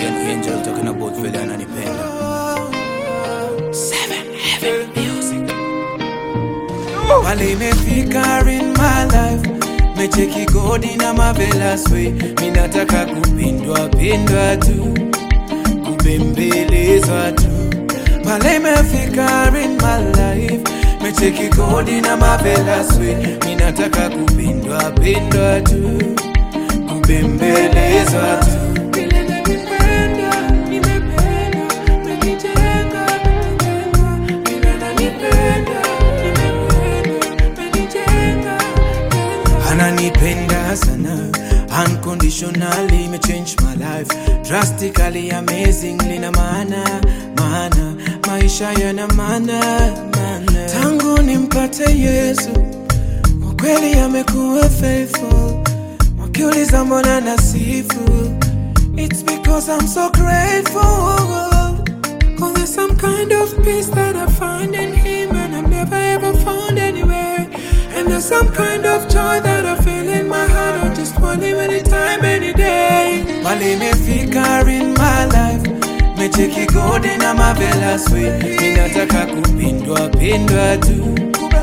Guardian Angel talking about vile ananipenda. Seven Heaven Music. Wale imefika in my life mecheki godi na marvelous way minataka kupindwa pindwa tu kubembelezwa tu pale imefika in my life mecheki godi na marvelous way minataka kupindwa pindwa tu kubembelezwa tu Vile nanipenda, nimependa, menijenga, menijenga. Vile nanipenda, nimependa, menijenga, menijenga. ananipenda sana unconditionally me change my life drastically amazingly na maana maana maisha yana maana maana tangu nimpate yesu kwa kweli amekuwa faithful wakiuliza mbona nasifu it's because i'm so grateful Cause there's some kind of peace that I find in Him and I've never ever found anywhere. And there's some kind of joy that I feel in my heart. I just want Him anytime, any day. Mali imefika in my life. Mecheki godi na marvelous way. Ninataka kupindwa pindwa tu,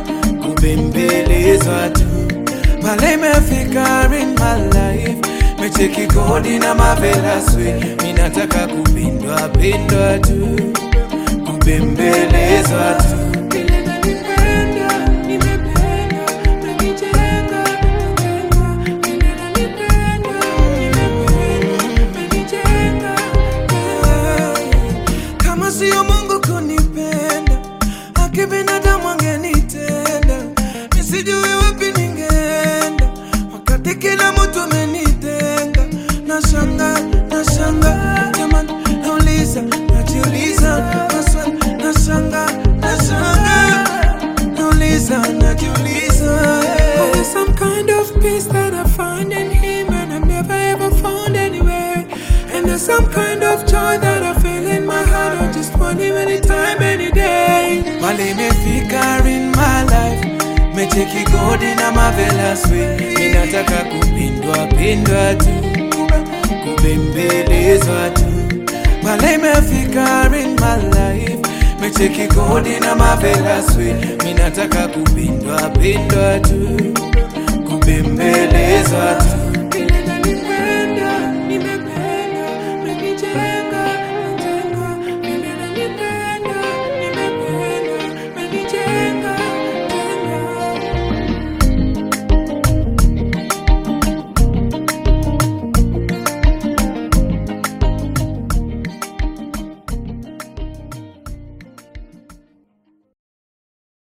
kubembelezwa tu. Mali imefika in my life. Mecheki godi na marvelous way. Ninataka kupindwa pindwa tu, kubembelezwa tu. Vile nanipenda, nimependa, menijenga, menijenga. Vile nanipenda, nimependa, menijenga, menijenga. Kama sio Mungu kunipenda, haki binadamu angenitenda. Nisijui wapi ningeenda, wakati kila mtu amenitenga. Nashanga, nashanga, jamani, nauliza, najiuliza, maswali, nashanga, nashanga, nauliza, najiuliza. Oh, there's some kind of peace that I find in Him and I've never ever found anywhere. And there's some kind of joy that I feel in my heart. I just want Him anytime, any day. Mali imefika in my life. Mecheki godi na marvelous way. Ninataka kupindwa pindwa tu, kubembelezwa tu. Mali imefika in my life. Mecheki godi na marvelous way. Ninataka kupindwa pindwa tu, kubembelezwa tu.